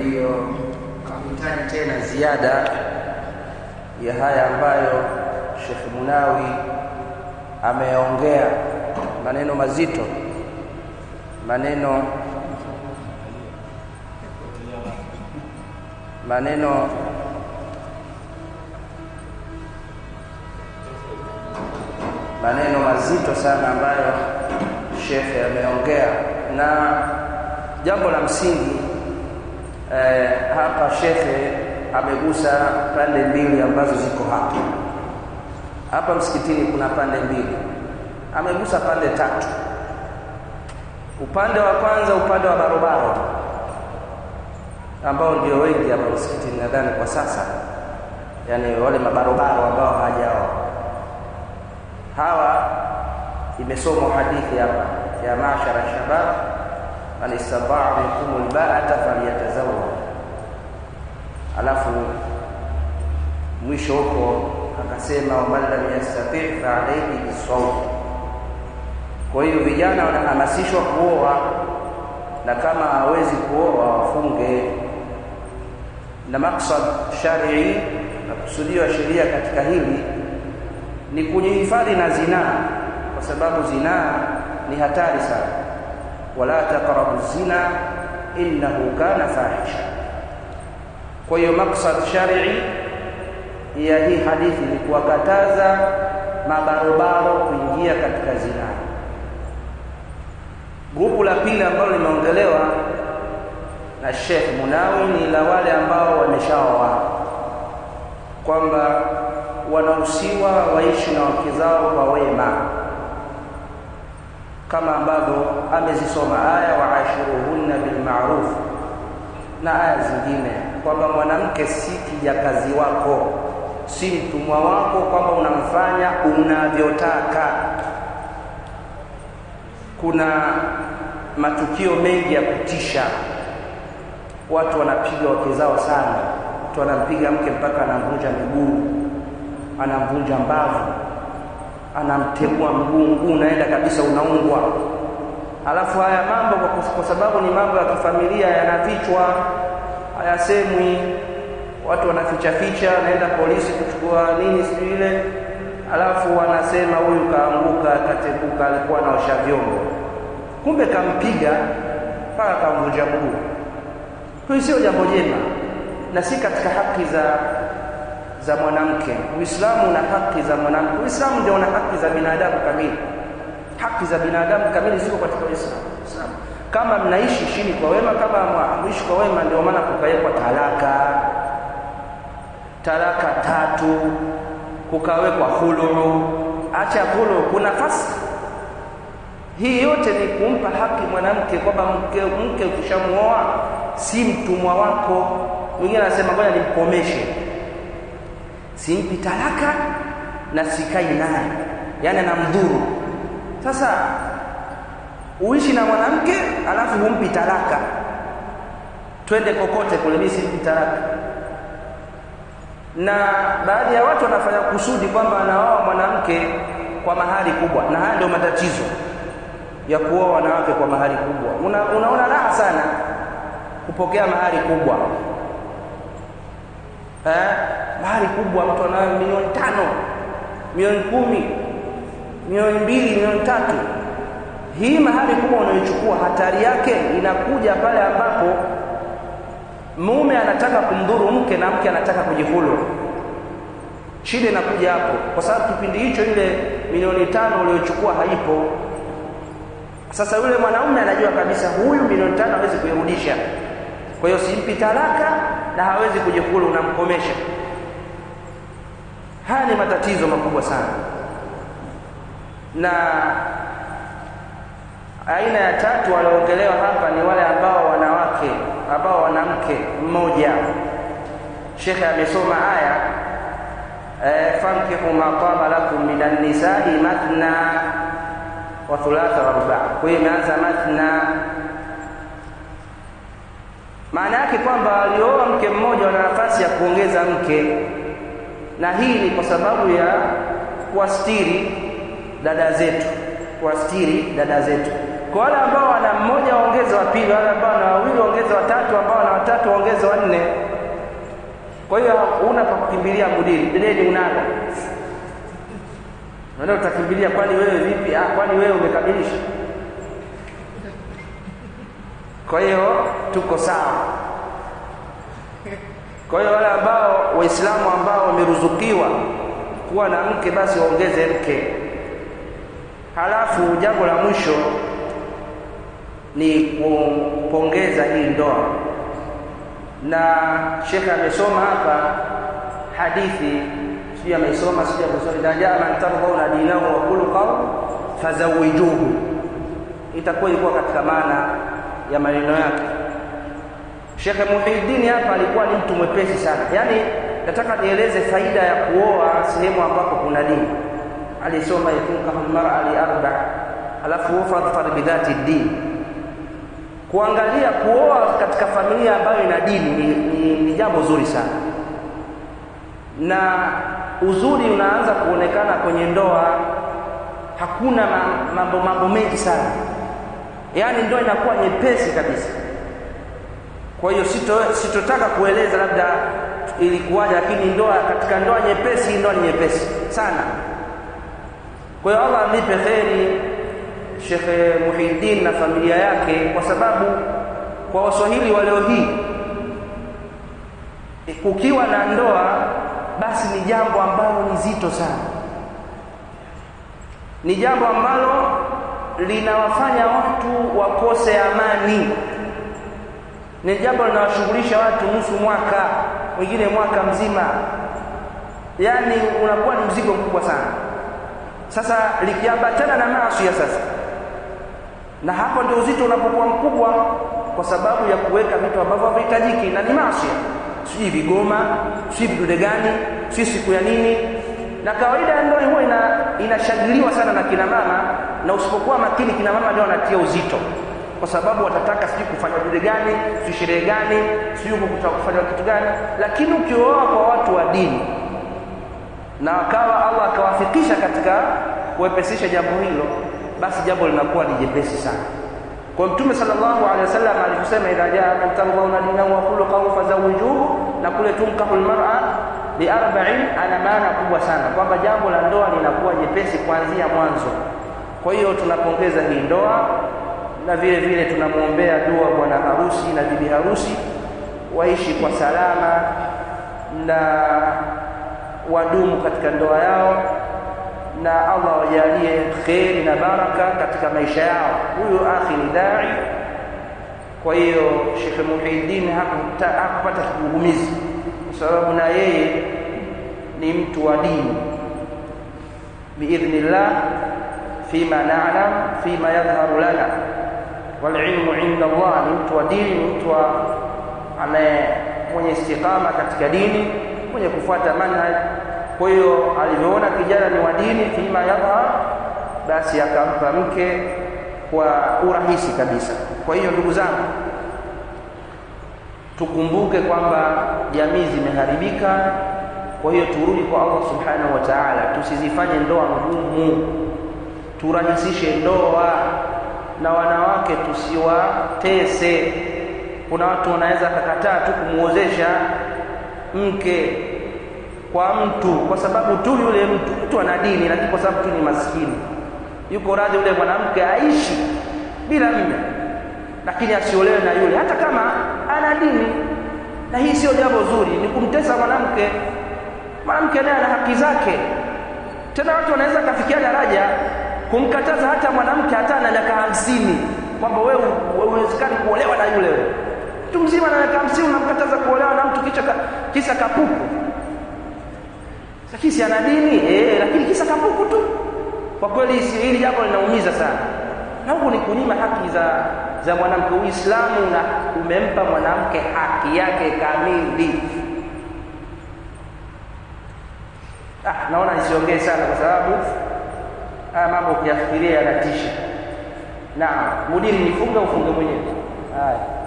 hiyo hahitaji tena ziada ya haya ambayo Sheikh Munawi ameongea maneno mazito maneno maneno maneno mazito sana ambayo shekhe ameongea na jambo la msingi eh, hapa shekhe amegusa pande mbili ambazo ziko hapa hapa msikitini kuna pande mbili amegusa pande tatu upande wa kwanza upande wa barobaro ambao ndio wengi hapa msikitini nadhani kwa sasa yani wale mabarobaro ambao hawajaoa hawa imesomwa hadithi hapa ya mashara shabab man istataa minkum albaata falyatazawwaj alafu mwisho huko akasema waman lam yastati fa alayhi bisawm kwa hiyo vijana wanahamasishwa kuoa na kama hawezi kuoa wafunge na maksad sharii na kusudiwa sheria katika hili ni kujihifadhi na zinaa kwa sababu zinaa ni hatari sana wala taqrabu zina innahu kana fahisha kwa hiyo maksad sharii ya hii hadithi ni kuwakataza mabarobaro kuingia katika zinaa grupu la pili ambalo limeongelewa na Sheikh Munawi ni la wale ambao wameshaoa kwamba wanahusiwa waishi na wake zao kwa wema kama ambavyo amezisoma aya waashiruhunna bilmaruf na aya zingine kwamba mwanamke si kijakazi wako si mtumwa wako kwamba unamfanya unavyotaka kuna matukio mengi ya kutisha watu wanapiga wake zao sana mtu anampiga mke mpaka anamvunja miguu anamvunja mbavu anamtegua mguu mguu unaenda kabisa unaungwa alafu haya mambo kwa, kwa sababu ni mambo ya kifamilia yanafichwa hayasemwi watu wanaficha ficha anaenda polisi kuchukua nini sijui ile alafu wanasema huyu kaanguka kateguka alikuwa anaosha vyombo kumbe kampiga mpaka kamvunja mguu hiyo sio jambo jema na si katika haki za za mwanamke uislamu una haki za mwanamke uislamu ndio una haki za binadamu kamili haki za binadamu kamili ziko katika uislamu kama mnaishi chini kwa wema kama mwishi kwa wema ndio maana kukawekwa talaka talaka tatu kukawekwa huluu acha huluu kuna fasi hii yote ni kumpa haki mwanamke kwamba mke, mke ukishamuoa si mtumwa wako mwingine anasema ngoja nimkomeshe simpi talaka na sikai naye yani anamdhuru sasa uishi na mwanamke alafu humpi talaka twende kokote kule mimi simpi talaka na baadhi ya watu wanafanya kusudi kwamba anaoa mwanamke kwa mahari kubwa na haya ndio matatizo ya kuoa wanawake kwa mahari kubwa Una, unaona raha sana kupokea mahari kubwa eh, mahari kubwa mtu anayo milioni tano milioni kumi milioni mbili milioni tatu hii mahari kubwa unayochukua hatari yake inakuja pale ambapo mume anataka kumdhuru mke na mke anataka kujihulu shida inakuja hapo kwa sababu kipindi hicho ile milioni tano uliyochukua haipo sasa yule mwanaume anajua kabisa huyu milioni tano hawezi kuirudisha kwa hiyo simpi talaka na hawezi kujikulu unamkomesha haya ni matatizo makubwa sana na aina ya tatu walioongelewa hapa ni wale ambao wanawake ambao wanamke mmoja shekhe amesoma aya e, fankihu ma taba lakum minan nisai mathna wa thulatha wa ruba kwa hiyo imeanza mathna maana yake kwamba walioa mke mmoja wana nafasi ya kuongeza mke na hii ni kwa sababu ya kuwastiri dada zetu kuwastiri dada zetu kwa wale ambao wana mmoja waongeze wa pili wale ambao wana wawili waongeze watatu ambao wana watatu waongeze waongeze wanne kwa hiyo una pa kukimbilia mudiri deni unalo ndio utakimbilia kwani wewe vipi ah kwani wewe umekamilisha kwa hiyo tuko sawa kwa hiyo wale ambao waislamu ambao wameruzukiwa kuwa na mke basi waongeze mke halafu jambo la mwisho ni kupongeza hii ndoa na shekhe amesoma hapa hadithi sijui ameisoma sijui amesoma idha jaa man tardhauna dinahu wa khuluqahu fazawijuhu itakuwa ilikuwa katika maana ya maneno yake Shekhe Muhiddin hapa alikuwa ni mtu mwepesi sana yaani nataka nieleze faida ya kuoa sehemu ambapo kuna dini alisoma yatunkahu lmara li arba alafu fadhfar bidhati din kuangalia kuoa katika familia ambayo ina dini ni, ni, ni jambo zuri sana na uzuri unaanza kuonekana kwenye ndoa hakuna mambo mambo mengi sana yaani ndoa inakuwa nyepesi kabisa kwa hiyo sito sitotaka kueleza labda ilikuwaje lakini ndoa katika ndoa nyepesi ndoa ni nyepesi sana kwa hiyo Allah amlipe kheri Shekhe Muhiddin na familia yake kwa sababu kwa Waswahili wa leo hii kukiwa na ndoa basi ni jambo ambalo ni zito sana ni jambo ambalo linawafanya watu wakose amani ni jambo linawashughulisha watu nusu mwaka wengine mwaka mzima yaani unakuwa ni mzigo mkubwa sana sasa likiambatana na maasi ya sasa na hapo ndio uzito unapokuwa mkubwa kwa sababu ya kuweka vitu ambavyo havihitajiki na ni maasi sijui vigoma sijui vidude gani sijui siku ya nini na kawaida ya ndoa huwa ina inashagiliwa sana na kina mama na usipokuwa makini kina mama ndio wanatia uzito kwa sababu watataka sijui kufanya dude gani sijui sherehe gani sijui kufanya kitu gani lakini ukioa kwa watu wa dini na akawa Allah akawafikisha katika kuwepesisha jambo hilo basi jambo linakuwa ni jepesi sana kwa mtume sallallahu alaihi wasallam alikusema idha jaa man tardhauna dinahu wa khuluquhu fazawijuhu na kule tunkahu almar'a bi arba'in ana maana kubwa sana kwamba jambo la ndoa linakuwa jepesi kuanzia mwanzo kwa hiyo tunapongeza hii ndoa na vile vile tunamwombea dua bwana harusi na bibi harusi waishi kwa salama na wadumu katika ndoa yao na Allah wajalie kheri na baraka katika maisha yao huyo akhi ni dai kwa hiyo Sheikh Muhiddin hakupata kigugumizi kwa sababu na yeye ni mtu wa dini biidhnillah fima na'lam fima yadhharu lana walilmu inda Allah ni mtu wa dini ni mtu anaye mwenye istiqama katika dini mwenye kufuata manhaj kwa hiyo alivyoona kijana ni wa dini fima yadhhar basi akampa mke kwa urahisi kabisa kwa hiyo ndugu zangu tukumbuke kwamba jamii zimeharibika kwa hiyo turudi kwa Allah subhanahu wa ta'ala tusizifanye ndoa ngumu turahisishe ndoa na wanawake tusiwatese kuna watu wanaweza kakataa tu kumuozesha mke kwa mtu kwa sababu tu yule mtu mtu ana dini lakini kwa sababu tu ni maskini yuko radhi yule mwanamke aishi bila mme lakini asiolewe na yule hata kama ana dini na hii sio jambo zuri ni kumtesa mwanamke mwanamke naye ana haki zake tena watu wanaweza kafikia daraja kumkataza hata mwanamke hata na miaka hamsini kwamba wewe uwezekani kuolewa na yule mtu mzima na miaka hamsini unamkataza kuolewa na mtu kicha kisa kapuku lakini si ana dini eh, lakini kisa kapuku tu kwa kweli hili jambo linaumiza sana na huku ni kunyima haki za za mwanamke uislamu na umempa mwanamke haki yake kamili ah, naona nisiongee sana kwa sababu haya mambo ukiyafikiria yanatisha na mudiri nifunge ufunge mwenyewe haya